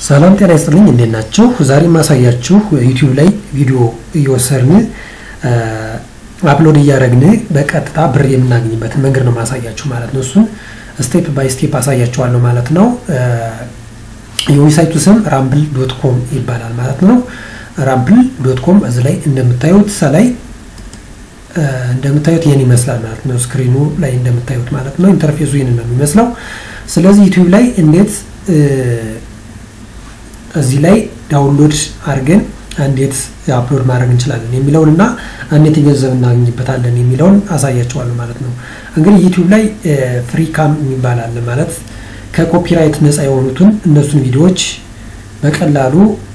ሰላም ጤና ይስጥልኝ፣ እንዴት ናችሁ? ዛሬ ማሳያችሁ ዩቲዩብ ላይ ቪዲዮ እየወሰድን አፕሎድ እያደረግን በቀጥታ ብር የምናገኝበትን መንገድ ነው ማሳያችሁ ማለት ነው። እሱን ስቴፕ ባይ ስቴፕ አሳያችኋለሁ ማለት ነው። የዌብሳይቱ ስም ራምብል ዶት ኮም ይባላል ማለት ነው። ራምብል ዶት ኮም እዚህ ላይ እንደምታዩት ሰላይ እንደምታዩት ይህን ይመስላል ማለት ነው። ስክሪኑ ላይ እንደምታዩት ማለት ነው። ኢንተርፌሱ ይህን ነው የሚመስለው። ስለዚህ ዩቲዩብ ላይ እንዴት እዚህ ላይ ዳውንሎድ አድርገን እንዴት አፕሎድ ማድረግ እንችላለን የሚለውን እና እንዴት ገንዘብ እናገኝበታለን የሚለውን አሳያቸዋለሁ ማለት ነው። እንግዲህ ዩቲዩብ ላይ ፍሪ ካም የሚባል አለ ማለት ከኮፒራይት ነፃ የሆኑትን እነሱን ቪዲዮዎች በቀላሉ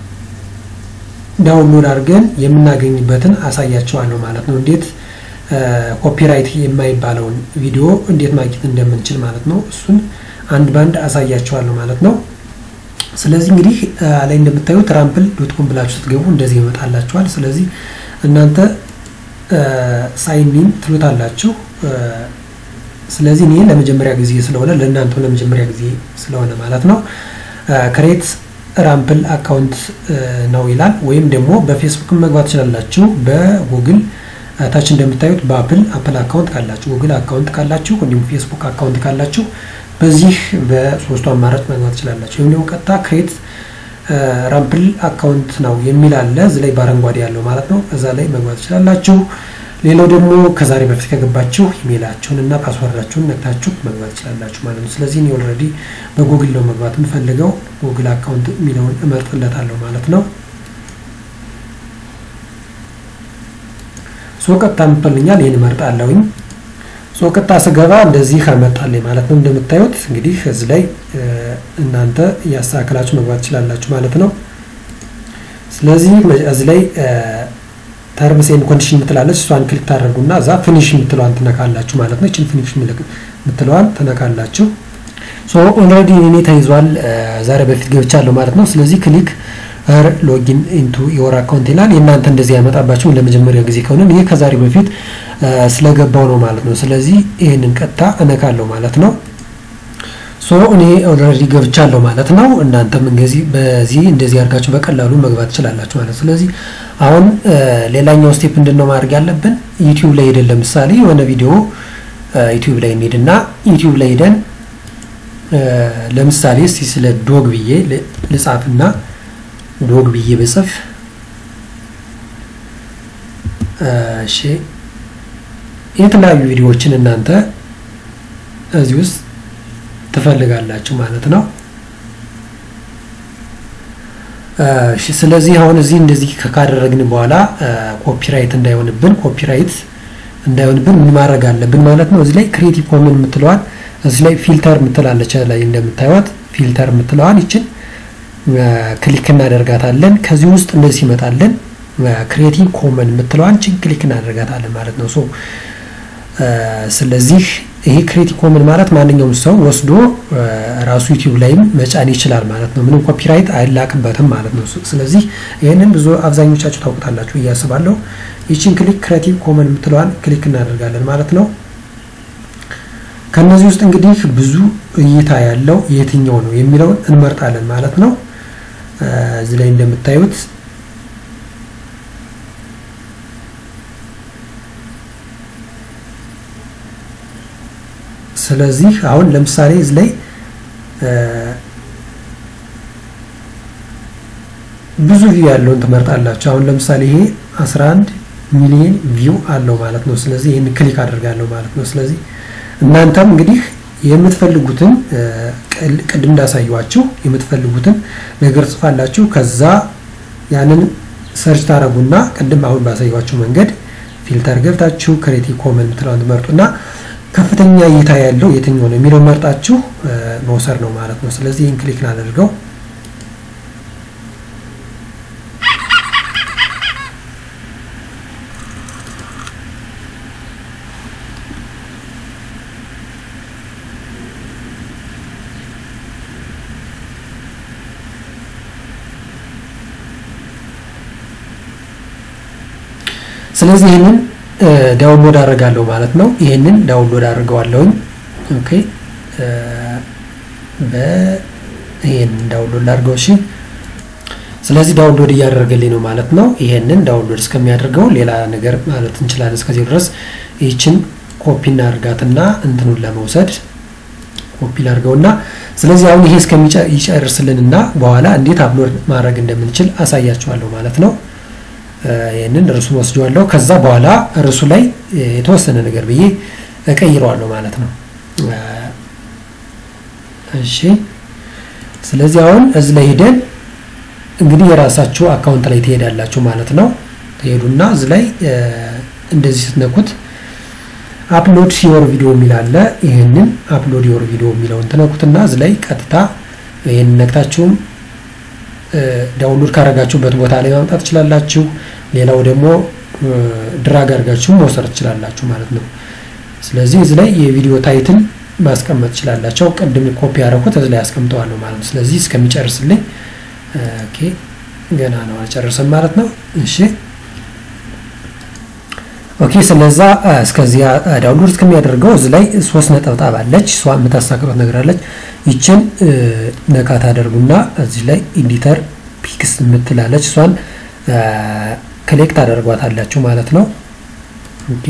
ዳውንሎድ አድርገን የምናገኝበትን አሳያቸዋለሁ ማለት ነው። እንዴት ኮፒራይት የማይባለውን ቪዲዮ እንዴት ማግኘት እንደምንችል ማለት ነው። እሱን አንድ ባንድ አሳያቸዋለሁ ማለት ነው። ስለዚህ እንግዲህ ላይ እንደምታዩት ራምፕል ዶት ኮም ብላችሁ ስትገቡ እንደዚህ ይመጣላችኋል። ስለዚህ እናንተ ሳይኒን ትሉታላችሁ። ስለዚህ እኔ ለመጀመሪያ ጊዜ ስለሆነ ለእናንተም ለመጀመሪያ ጊዜ ስለሆነ ማለት ነው ክሬት ራምፕል አካውንት ነው ይላል። ወይም ደግሞ በፌስቡክ መግባት ትችላላችሁ። በጉግል ታች እንደምታዩት በአፕል አፕል አካውንት ካላችሁ፣ ጉግል አካውንት ካላችሁ፣ እንዲሁም ፌስቡክ አካውንት ካላችሁ በዚህ በሶስቱ አማራጭ መግባት ትችላላችሁ። ወይም ደግሞ ቀጥታ ክሬት ራምፕል አካውንት ነው የሚል አለ እዚህ ላይ በአረንጓዴ ያለው ማለት ነው። እዛ ላይ መግባት ትችላላችሁ። ሌላው ደግሞ ከዛሬ በፊት ከገባችሁ ኢሜይላችሁን እና ፓስወርዳችሁን ነግታችሁ መግባት ትችላላችሁ ማለት ነው። ስለዚህ እኔ ኦልሬዲ በጉግል ነው መግባት የምፈልገው ጉግል አካውንት የሚለውን እመርጥለታለሁ ማለት ነው። ሶ ቀጥታ ምፈልኛል ይህን እመርጣለሁኝ። ሶ ቀጥታ ስገባ እንደዚህ አመጣልኝ ማለት ነው። እንደምታዩት እንግዲህ እዚህ ላይ እናንተ እያስተካከላችሁ መግባት ትችላላችሁ ማለት ነው። ስለዚህ እዚህ ላይ ተርምስ ኤንድ ኮንዲሽን የምትላለች እሷን ክሊክ ታደርጉና እዛ ፊኒሽ የምትለዋን ትነካላችሁ ማለት ነው። ይችን ፊኒሽ የምትለዋን ትነካላችሁ። ሶ ኦልሬዲ እኔ ተይዟል ዛሬ በፊት ገብቻለሁ ማለት ነው። ስለዚህ ክሊክ ር ሎጊን ኢንቱ ዮር አካውንት ይላል። የእናንተ እንደዚህ ያመጣባችሁ ለመጀመሪያ ጊዜ ከሆነ ይህ ከዛሬ በፊት ስለገባው ነው ማለት ነው። ስለዚህ ይህንን ቀጥታ እነካለሁ ማለት ነው። ሶ እኔ ኦልሬዲ ገብቻለሁ ማለት ነው። እናንተም እንደዚህ በዚህ እንደዚህ አድርጋችሁ በቀላሉ መግባት ትችላላችሁ ማለት ስለዚህ አሁን ሌላኛው ስቴፕ ምንድን ነው ማድረግ ያለብን? ዩቲዩብ ላይ ሄደን ለምሳሌ የሆነ ቪዲዮ ዩቲዩብ ላይ እንሄድና ዩቲዩብ ላይ ሄደን ለምሳሌ እስቲ ስለ ዶግ ብዬ ልጻፍና ዶግ ብዬ በጽፍ እሺ የተለያዩ ቪዲዮዎችን እናንተ እዚህ ውስጥ ትፈልጋላችሁ ማለት ነው። ስለዚህ አሁን እዚህ እንደዚህ ካደረግን በኋላ ኮፒራይት እንዳይሆንብን ኮፒራይት እንዳይሆንብን ምን ማድረግ አለብን ማለት ነው። እዚህ ላይ ክሬቲቭ ኮመን የምትለዋን እዚህ ላይ ፊልተር የምትላለች ላይ እንደምታዩት ፊልተር የምትለዋን ይችን ክሊክ እናደርጋታለን። ከዚህ ውስጥ እንደዚህ ይመጣለን። ክሬቲቭ ኮመን የምትለዋን ችን ክሊክ እናደርጋታለን ማለት ነው። ሶ ስለዚህ ይሄ ክሬቲቭ ኮመን ማለት ማንኛውም ሰው ወስዶ ራሱ ዩቲዩብ ላይም መጫን ይችላል ማለት ነው። ምንም ኮፒራይት አይላቅበትም ማለት ነው። ስለዚህ ይህንን ብዙ አብዛኞቻችሁ ታውቁታላችሁ እያስባለሁ። ይችን ክሊክ ክሬቲቭ ኮመን የምትለዋን ክሊክ እናደርጋለን ማለት ነው። ከነዚህ ውስጥ እንግዲህ ብዙ እይታ ያለው የትኛው ነው የሚለውን እንመርጣለን ማለት ነው። እዚህ ላይ እንደምታዩት ስለዚህ አሁን ለምሳሌ እዚህ ላይ ብዙ ቪው ያለውን ትመርጣላችሁ። አሁን ለምሳሌ ይሄ 11 ሚሊዮን ቪው አለው ማለት ነው። ስለዚህ ይህን ክሊክ አድርጋለሁ ማለት ነው። ስለዚህ እናንተም እንግዲህ የምትፈልጉትን ቅድም እንዳሳየኋችሁ የምትፈልጉትን ነገር ጽፋላችሁ። ከዛ ያንን ሰርች ታደረጉና ቅድም አሁን ባሳየኋችሁ መንገድ ፊልተር ገብታችሁ ክሬቲቭ ኮመን የምትለውን ትመርጡና ከፍተኛ እይታ ያለው የትኛው ነው የሚለው መርጣችሁ መውሰድ ነው ማለት ነው። ስለዚህ ይህን ክሊክ እናደርገው። ስለዚህ ይህንን ዳውንሎድ አደርጋለሁ ማለት ነው። ይህንን ዳውንሎድ አድርገዋለሁኝ። ኦኬ በ ይሄንን ዳውንሎድ ላድርገው። እሺ ስለዚህ ዳውንሎድ እያደረገልኝ ነው ማለት ነው። ይሄንን ዳውንሎድ እስከሚያደርገው ሌላ ነገር ማለት እንችላለን። እስከዚህ ድረስ ይህችን ኮፒ እናድርጋትና እንትኑን ለመውሰድ ኮፒ ላድርገውና ስለዚህ አሁን ይሄ እስከሚጨርስልንና በኋላ እንዴት አፕሎድ ማድረግ እንደምንችል አሳያችኋለሁ ማለት ነው። ይህንን ርዕሱን ወስደዋለሁ። ከዛ በኋላ ርዕሱ ላይ የተወሰነ ነገር ብዬ እቀይረዋለሁ ማለት ነው። እሺ ስለዚህ አሁን እዚህ ላይ ሄደን እንግዲህ የራሳችሁ አካውንት ላይ ትሄዳላችሁ ማለት ነው። ትሄዱና እዚህ ላይ እንደዚህ ስትነኩት አፕሎድ ዮር ቪዲዮ የሚል አለ። ይህንን አፕሎድ ዮር ቪዲዮ የሚለውን ትነኩትና እዚህ ላይ ቀጥታ ይህን ነክታችሁም ዳውንሎድ ካረጋችሁበት ቦታ ላይ ማምጣት ትችላላችሁ። ሌላው ደግሞ ድራግ አድርጋችሁ መውሰድ ትችላላችሁ ማለት ነው። ስለዚህ እዚህ ላይ የቪዲዮ ታይትል ማስቀመጥ ትችላላቸው። ቅድም ኮፒ ያደረኩት እዚህ ላይ አስቀምጠዋለሁ ማለት ነው። ስለዚህ እስከሚጨርስልኝ ኦኬ፣ ገና ነው አልጨረሰም ማለት ነው። እሺ ኦኬ። ስለዛ እስከዚያ ዳውንሎድ እስከሚያደርገው እዚህ ላይ ሶስት ነጠብጣብ አለች። እሷ የምታሳክሩት ነገር አለች። ይችን ነካ ታደርጉና እዚህ ላይ ኤዲተር ፒክስ የምትላለች እሷን ክሊክ ታደርጓታላችሁ ማለት ነው። ኦኬ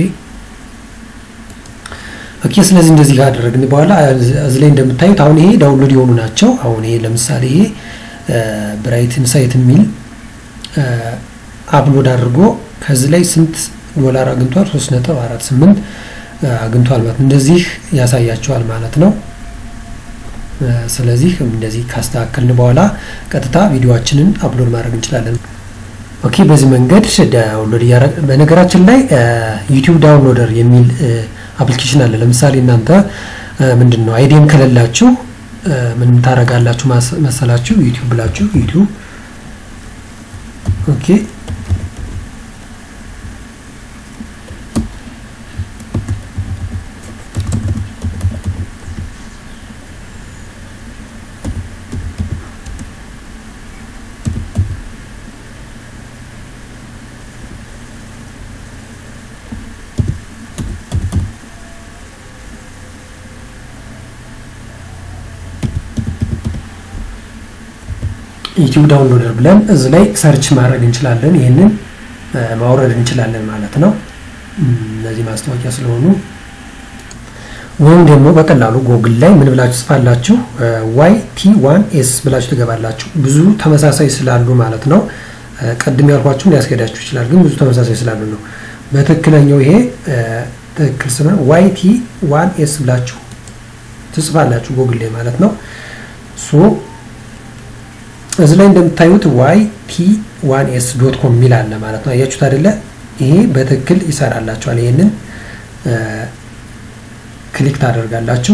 ኦኬ። ስለዚህ እንደዚህ ካደረግን በኋላ እዚህ ላይ እንደምታዩት አሁን ይሄ ዳውንሎድ የሆኑ ናቸው። አሁን ይሄ ለምሳሌ ይሄ ብራይት ኢንሳይት የሚል አፕሎድ አድርጎ ከዚህ ላይ ስንት ዶላር አግኝቷል? 3.48 አግኝቷል ማለት እንደዚህ ያሳያቸዋል ማለት ነው። ስለዚህ እንደዚህ ካስተካከልን በኋላ ቀጥታ ቪዲዮአችንን አፕሎድ ማድረግ እንችላለን። ኦኬ በዚህ መንገድ ዳውንሎድ እያደረግ በነገራችን ላይ ዩቲዩብ ዳውንሎደር የሚል አፕሊኬሽን አለ። ለምሳሌ እናንተ ምንድን ነው አይዲም ከሌላችሁ ምን ታረጋላችሁ መሰላችሁ? ዩቲዩብ ብላችሁ ዩቲዩብ ኦኬ ዩቲዩብ ዳውንሎደር ብለን እዚህ ላይ ሰርች ማድረግ እንችላለን። ይህንን ማውረድ እንችላለን ማለት ነው። እነዚህ ማስታወቂያ ስለሆኑ ወይም ደግሞ በቀላሉ ጎግል ላይ ምን ብላችሁ ጽፋላችሁ ዋይ ቲ ዋን ኤስ ብላችሁ ትገባላችሁ። ብዙ ተመሳሳይ ስላሉ ማለት ነው። ቅድም ያልኳችሁን ሊያስገዳችሁ ይችላል፣ ግን ብዙ ተመሳሳይ ስላሉ ነው። በትክክለኛው ይሄ ትክክል ስም ዋይ ቲ ዋን ኤስ ብላችሁ ትጽፋላችሁ ጎግል ላይ ማለት ነው። ሶ እዚህ ላይ እንደምታዩት ዋይ ቲ ዋን ኤስ ዶት ኮም የሚል አለ ማለት ነው። አያችሁት አይደለ? ይሄ በትክክል ይሰራላችኋል። ይሄንን ክሊክ ታደርጋላችሁ።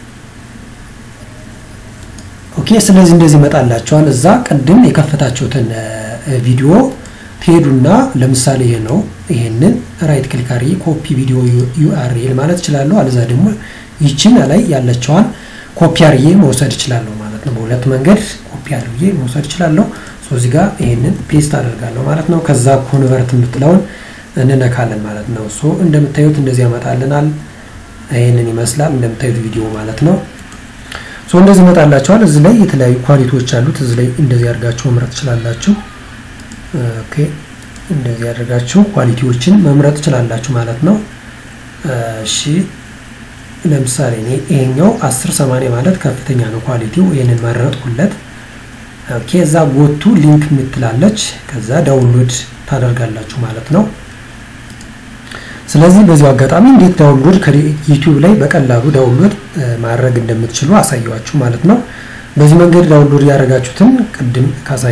ኦኬ። ስለዚህ እንደዚህ ይመጣላችኋል። እዛ ቅድም የከፈታችሁትን ቪዲዮ ትሄዱና ለምሳሌ ይሄ ነው። ይሄንን ራይት ክሊክ አድርጌ ኮፒ ቪዲዮ ዩአርኤል ማለት እችላለሁ። አለዛ ደግሞ ይችን ላይ ያለችዋን ኮፒ አድርጌ መውሰድ እችላለሁ ማለት ነው። በሁለት መንገድ ኮፒ አድርጌ መውሰድ እችላለሁ። ሶ እዚህ ጋር ይሄንን ፔስት አደርጋለሁ ማለት ነው። ከዛ ኮንቨርት የምትለውን እንነካለን ማለት ነው። ሶ እንደምታዩት እንደዚህ ያመጣልናል። ይሄንን ይመስላል እንደምታዩት ቪዲዮ ማለት ነው። ሶ እንደዚህ ይመጣላችኋል። እዚህ ላይ የተለያዩ ኳሊቲዎች አሉት። እዚህ ላይ እንደዚህ አድርጋችሁ መምረጥ ትችላላችሁ። ኦኬ እንደዚህ አድርጋችሁ ኳሊቲዎችን መምረጥ ትችላላችሁ ማለት ነው። እሺ ለምሳሌ እኔ ይሄኛው 10 80 ማለት ከፍተኛ ነው ኳሊቲው። ይሄንን መረጥኩለት። ኦኬ እዛ ጎቱ ሊንክ የምትላለች ከዛ ዳውንሎድ ታደርጋላችሁ ማለት ነው። ስለዚህ በዚሁ አጋጣሚ እንዴት ዳውንሎድ ከዩቲዩብ ላይ በቀላሉ ዳውንሎድ ማድረግ እንደምትችሉ አሳየዋችሁ ማለት ነው። በዚህ መንገድ ዳውንሎድ ያደረጋችሁትን ቅድም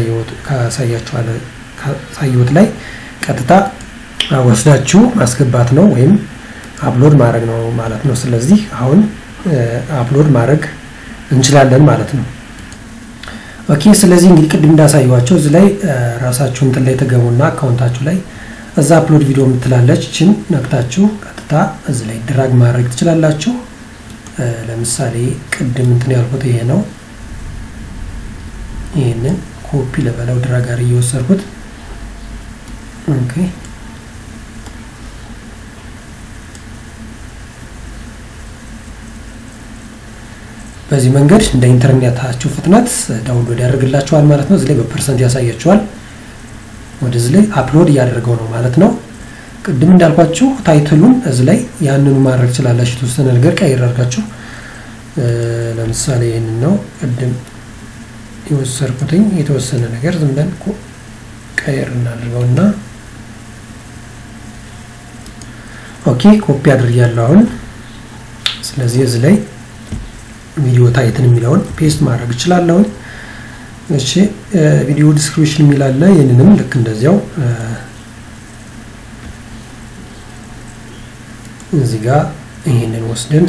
ካሳየሁት ላይ ቀጥታ ወስዳችሁ ማስገባት ነው ወይም አፕሎድ ማድረግ ነው ማለት ነው። ስለዚህ አሁን አፕሎድ ማድረግ እንችላለን ማለት ነው። ኦኬ ስለዚህ እንግዲህ ቅድም እንዳሳየኋቸው እዚህ ላይ ራሳችሁ እንትን ላይ ተገቡና አካውንታችሁ ላይ እዛ አፕሎድ ቪዲዮ የምትላለች ችን ነክታችሁ ቀጥታ እዚህ ላይ ድራግ ማድረግ ትችላላችሁ። ለምሳሌ ቅድም እንትን ያልኩት ይሄ ነው። ይህንን ኮፒ ለበለው ድራግ ጋር እየወሰድኩት ኦኬ በዚህ መንገድ እንደ ኢንተርኔታችሁ ፍጥነት ዳውንሎድ ያደርግላችኋል ማለት ነው። እዚህ ላይ በፐርሰንት ያሳያችኋል። ወደዚህ ላይ አፕሎድ እያደረገው ነው ማለት ነው። ቅድም እንዳልኳችሁ ታይትሉን እዚህ ላይ ያንኑ ማድረግ ትችላላችሁ። የተወሰነ ነገር ቀይር አድርጋችሁ ለምሳሌ ይህንን ነው ቅድም የወሰድኩትኝ የተወሰነ ነገር ዝም ብለን ቀይር እናድርገውና ኦኬ ኮፒ አድርጊያለሁ አሁን። ስለዚህ እዚህ ላይ ቪዲዮ ታይትን የሚለውን ፔስት ማድረግ እችላለሁኝ። እሺ ቪዲዮ ዲስክሪፕሽን የሚላለ ይህንንም ልክ እንደዚያው እዚህ ጋር ይህንን ወስደን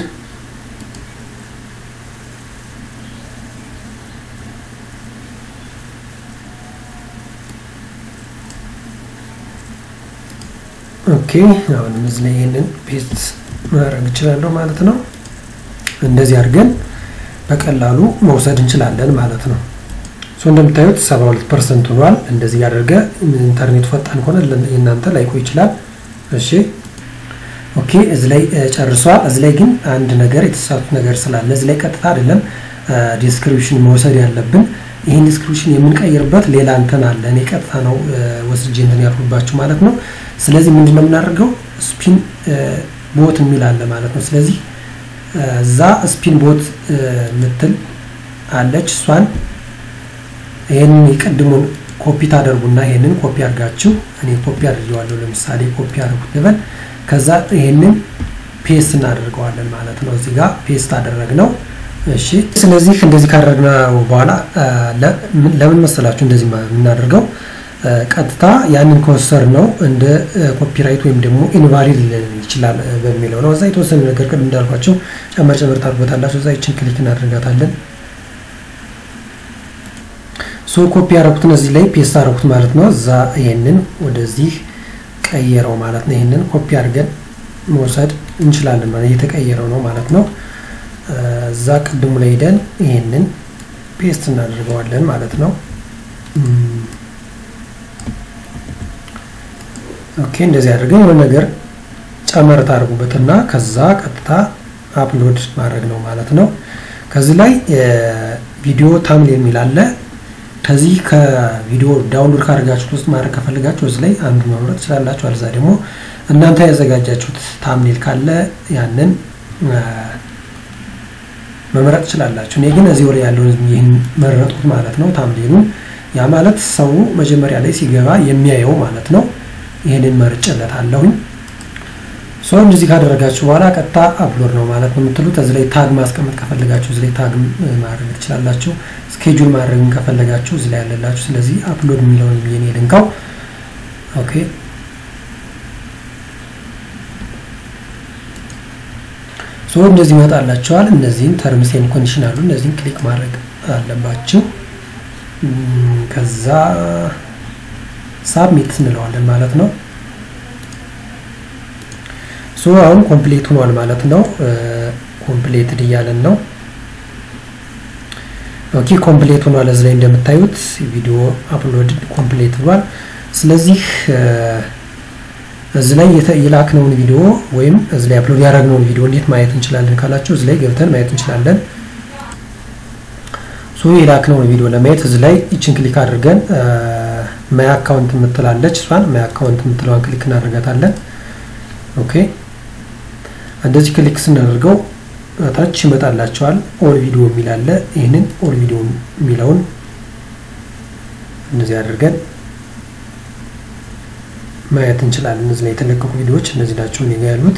ኦኬ አሁንም እዚህ ላይ ይህንን ፔስት ማድረግ እችላለሁ ማለት ነው። እንደዚህ አድርገን በቀላሉ መውሰድ እንችላለን ማለት ነው። ሶ እንደምታዩት 72 ፐርሰንት ሆኗል። እንደዚህ ያደርገ ኢንተርኔቱ ፈጣን ከሆነ የእናንተ ላይቆይ ይችላል። እሺ ኦኬ እዚህ ላይ ጨርሷል። እዚህ ላይ ግን አንድ ነገር የተሳሳቱት ነገር ስላለ እዚህ ላይ ቀጥታ አይደለም ዲስክሪፕሽን መውሰድ ያለብን። ይህን ዲስክሪፕሽን የምንቀይርበት ሌላ እንትን አለ። እኔ ቀጥታ ነው ወስጄ እንትን ያልኩባችሁ ማለት ነው። ስለዚህ ምንድን ነው የምናደርገው? ስፒን ቦት የሚል አለ ማለት ነው። ስለዚህ እዛ ስፒን ቦት ምትል አለች። እሷን ይህንን የቀድሙን ኮፒ ታደርጉና ይህንን ኮፒ አድርጋችሁ እኔ ኮፒ አድርጌዋለሁ። ለምሳሌ ኮፒ አድርጉት ልበል። ከዛ ይህንን ፔስት እናደርገዋለን ማለት ነው። እዚህ ጋር ፔስት አደረግነው። እሺ ስለዚህ እንደዚህ ካደረግነው በኋላ ለምን መሰላችሁ እንደዚህ የምናደርገው ቀጥታ ያንን ከወሰድ ነው እንደ ኮፒራይት ወይም ደግሞ ኢንቫሊድ ሊለን ይችላል በሚለው ነው። እዛ የተወሰነ ነገር ቅድም እንዳልኳቸው ጨመር ጨመር ታርጎታላቸው። እዛ ይችን ክሊክ እናደርጋታለን። ሶ ኮፒ ያደረኩትን እዚህ ላይ ፔስት አደረኩት ማለት ነው። እዛ ይሄንን ወደዚህ ቀየረው ማለት ነው። ይሄንን ኮፒ አድርገን መውሰድ እንችላለን ማለት እየተቀየረው ነው ማለት ነው። እዛ ቅድሙ ላይ ሄደን ይሄንን ፔስት እናደርገዋለን ማለት ነው። ኦኬ እንደዚህ አድርገን የሆነ ነገር ጨመር ታደርጉበትና ከዛ ቀጥታ አፕሎድ ማድረግ ነው ማለት ነው። ከዚህ ላይ ቪዲዮ ታምል የሚል አለ። ከዚህ ከቪዲዮ ዳውንሎድ ካደርጋችሁት ውስጥ ማድረግ ከፈልጋችሁ እዚህ ላይ አንዱ መምረጥ ትችላላችሁ። አልዛ ደግሞ እናንተ ያዘጋጃችሁት ታምኔል ካለ ያንን መምረጥ ትችላላችሁ። እኔ ግን እዚህ ላይ ያለውን ይህን መረጥኩት ማለት ነው ታምኔሉን። ያ ማለት ሰው መጀመሪያ ላይ ሲገባ የሚያየው ማለት ነው። ይህንን መርጬለት አለሁኝ። ሶ እንደዚህ ካደረጋችሁ በኋላ ቀጥታ አፕሎድ ነው ማለት ነው የምትሉት። እዚህ ላይ ታግ ማስቀመጥ ከፈለጋችሁ እዚህ ላይ ታግ ማድረግ ትችላላችሁ። ስኬጁል ማድረግም ከፈለጋችሁ እዚህ ላይ ያለላችሁ። ስለዚህ አፕሎድ የሚለውን የኔ ልንካው። ኦኬ ሶ እንደዚህ ይመጣላችኋል። እነዚህን ተርምስ ኤንድ ኮንዲሽን አሉ። እነዚህን ክሊክ ማድረግ አለባችሁ። ከዛ ሳብሚት እንለዋለን ማለት ነው። ሶ አሁን ኮምፕሌት ሆኗል ማለት ነው። ኮምፕሌትድ እያለን ነው። ኦኬ ኮምፕሌት ሆኗል። እዚህ ላይ እንደምታዩት ቪዲዮ አፕሎድ ኮምፕሌት ብሏል። ስለዚህ እዚህ ላይ የላክነውን ቪዲዮ ወይም እዚህ ላይ አፕሎድ ያደረግነውን ቪዲዮ እንዴት ማየት እንችላለን ካላችሁ እዚህ ላይ ገብተን ማየት እንችላለን። ሶ የላክነውን ቪዲዮ ለማየት እዚህ ላይ ይችን ክሊክ አድርገን ማይ አካውንት የምትላለች እሷን ማይ አካውንት የምትለዋን ክሊክ እናደርጋታለን። ኦኬ እንደዚህ ክሊክ ስናደርገው ታች ይመጣላቸዋል። ኦል ቪዲዮ የሚል አለ። ይህንን ኦል ቪዲዮ የሚለውን እንደዚህ አድርገን ማየት እንችላለን። እነዚህ ላይ የተለቀቁ ቪዲዮዎች እነዚህ ናቸው እኔ ጋ ያሉት።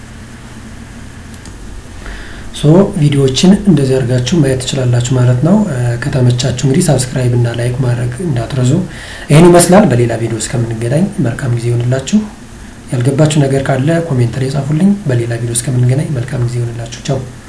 ሶ ቪዲዮዎችን እንደዚህ አድርጋችሁ ማየት ትችላላችሁ ማለት ነው። ከተመቻችሁ እንግዲህ ሳብስክራይብ እና ላይክ ማድረግ እንዳትረሱ። ይህን ይመስላል። በሌላ ቪዲዮ እስከምንገናኝ መልካም ጊዜ ይሆንላችሁ። ያልገባችሁ ነገር ካለ ኮሜንት ላይ ጻፉልኝ። በሌላ ቪዲዮ እስከምንገናኝ መልካም ጊዜ ይሆንላችሁ። ቻው